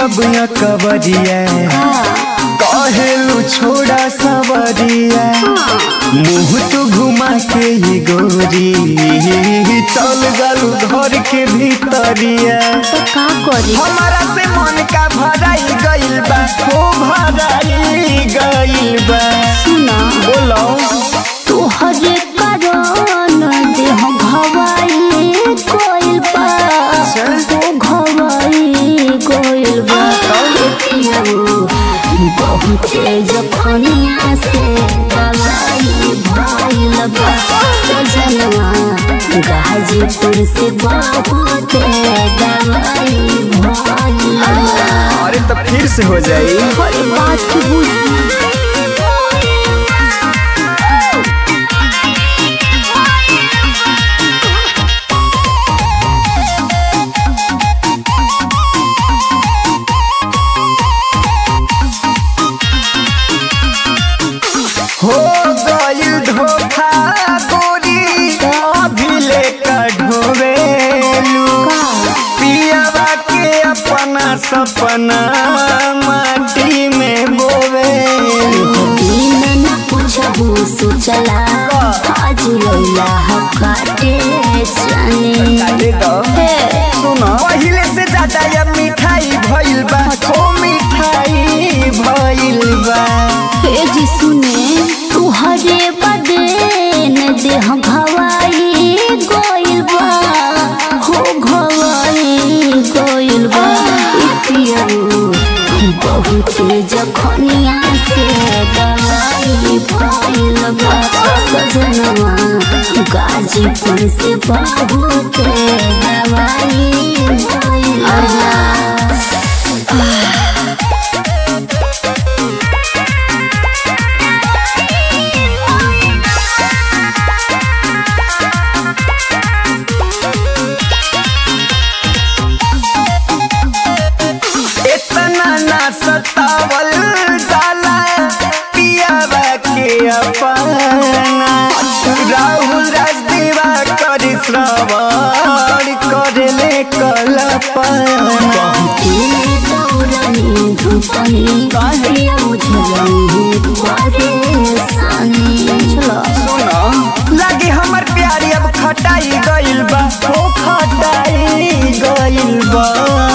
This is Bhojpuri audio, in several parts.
जब या कवरिया कहेलू छोड़ा सवरिया मुँह तू घुमा के ही गोरी चल गलू घर के भीतरिया तो का करी हमारा से मन का भराई गइल बा हो भराई गइल बा सुना बोलो तुहरे कारण देह घवाई कोइल बा ओ घवाई कोइल बा पियाऊ बहुते जखनिया से दवाई भइल बा सजनवा गाजीपुर से बहुते दवाई भइल बा अरे तो फिर से हो जाई हर बात की बुझ हो गइल धोखा गोरी अभी ले ढोवेलू पियावा के अपना सपना माटी में बोवेलू दिन न पूछबू सोचला आज लैला हकाटे जाने हे सुनो पहिले से ज्यादा ये मिठाई भइल बा हो मिठाई भइल बा हे जी सुने तुहरे बदे न देह घवाई गोइल बा हो घवाई गोइल बा ई पियऊ बहुते जखनिया से दवाई भइल बा सजनवा गाजीपुर से बहुते दवाई भइल बा इतना ना सतावल जाला पियावा के अपना राहुल राजदीवा कर श्रवण कर ले कल्पना सुनो लगे हमर प्यारी अब खटाई गइल बा हो खटाई गइल बा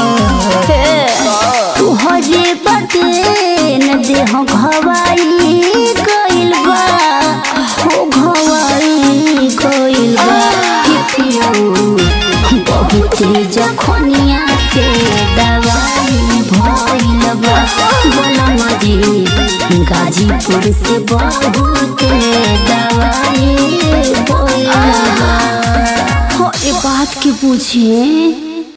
तुहरे बदन देह घवाई गइल बा हो घवाई गइल बा कि पियऊ बहुते जखनिया से दवाई भइल बा बोलम जी गाजीपुर से बहुते दवाई भइल बा हो ए बात के पूछे